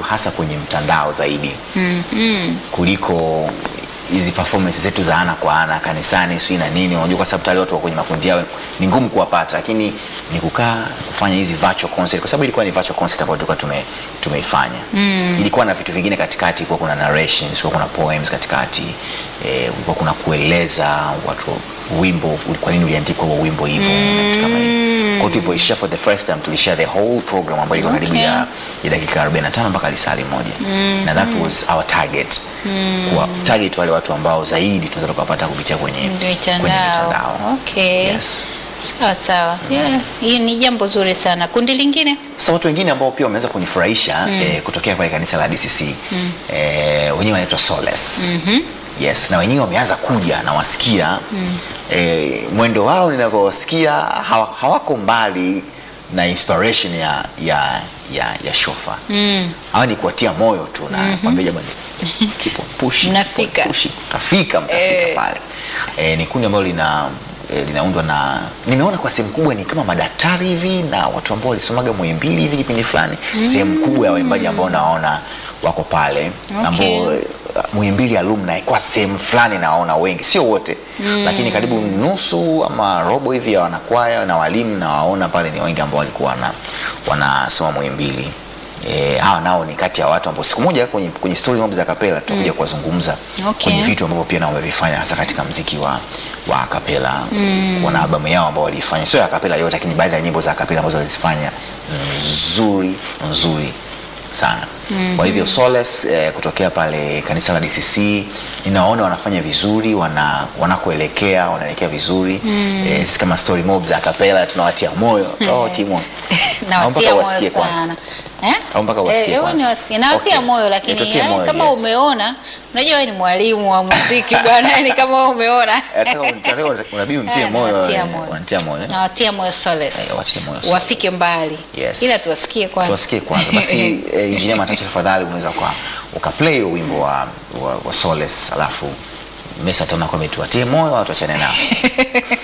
hasa kwenye mtandao zaidi Mm, mm. kuliko hizi performance zetu za ana kwa ana kanisani sijui na nini unajua kwa sababu tayari watu wa kwenye makundi yao ni ngumu kuwapata lakini ni kukaa kufanya hizi virtual concert kwa sababu ilikuwa ni virtual concert ambayo tulikuwa tume, tumeifanya mm. ilikuwa na vitu vingine katikati ilikuwa kuna narrations ilikuwa kuna poems katikati eh, ulikuwa kuna kueleza watu wimbo kwa nini uliandikwa huo wimbo hivyo na vitu kama hivyo kwa tulivyoishia for the first time tulishare the whole program ambayo ilikuwa karibu Okay. ya, ya dakika 45 mpaka lisali moja na that was our target kuwa target wale watu ambao zaidi tunaweza tukawapata kupitia kwenye kwenye Mitandao. mitandao Okay. yes. Sawa sawa. Yeah. Hii ni jambo zuri sana. Kundi lingine? Sasa watu wengine ambao pia wameweza kunifurahisha eh, kutokea pale kanisa la DCC eh, wenyewe wanaitwa Solace yes, na wenyewe wameanza kuja na wasikia eh, mwendo wao ninavyowasikia hawa, hawako mbali na inspiration ya ya ya, ya shofa Mm. hawa ni kuwatia moyo tu na kwambia jamani keep on pushing, Mnafika. keep on pushing. mtafika mtafika Eh. pale eh, ni kundi ambalo lina eh, linaundwa na nimeona kwa sehemu kubwa ni kama madaktari hivi na watu ambao walisomaga Muhimbili hivi kipindi fulani sehemu kubwa ya waimbaji ambao naona wako pale Okay. ambao eh, Muhimbili alumni kwa sehemu fulani nawaona wengi, sio wote lakini karibu nusu ama robo hivi ya wanakwaya na walimu nawaona pale ni wengi ambao walikuwa wana, wanasoma Muhimbili. E, hawa nao ni kati ya watu ambao siku moja kwenye, kwenye story mob za kapela tutakuja kuwazungumza Okay. kwenye vitu ambavyo pia nao wamevifanya hasa katika mziki wa, wa kapela wana albamu yao ambao waliifanya sio ya kapela yote, lakini baadhi ya nyimbo za kapela ambazo walizifanya nzuri nzuri sana kwa hivyo Solace eh, kutokea pale kanisa la DCC ninaona wanafanya vizuri wana wanakoelekea wanaelekea vizuri eh, sisi kama story mob za kapela tunawatia moyo oh, Timo Naomba Nawatia wasikie moyo kwanza. sana. Eh? Au mpaka wasikie Eh, kwanza. niwasikie. Nawatia Okay. moyo lakini Nitutie eh, moyo, kama yes. umeona, unajua wewe ni mwalimu wa muziki bwana, yani kama wewe umeona. Nataka unataka- unabidi unitie Eh, moyo nawatia eh, moyo. wanitia moyo eh. Nawatia moyo Solace. Eh, watie moyo Solace. Wafike mbali. Yes. Ila tuwasikie kwanza. tuwasikie kwanza basi eh, injinia Matacha tafadhali unaweza uka ukaplay hiyo wimbo wa, wa, wa Solace alafu Mesa tena kwa tuwatie moyo au tuachane nao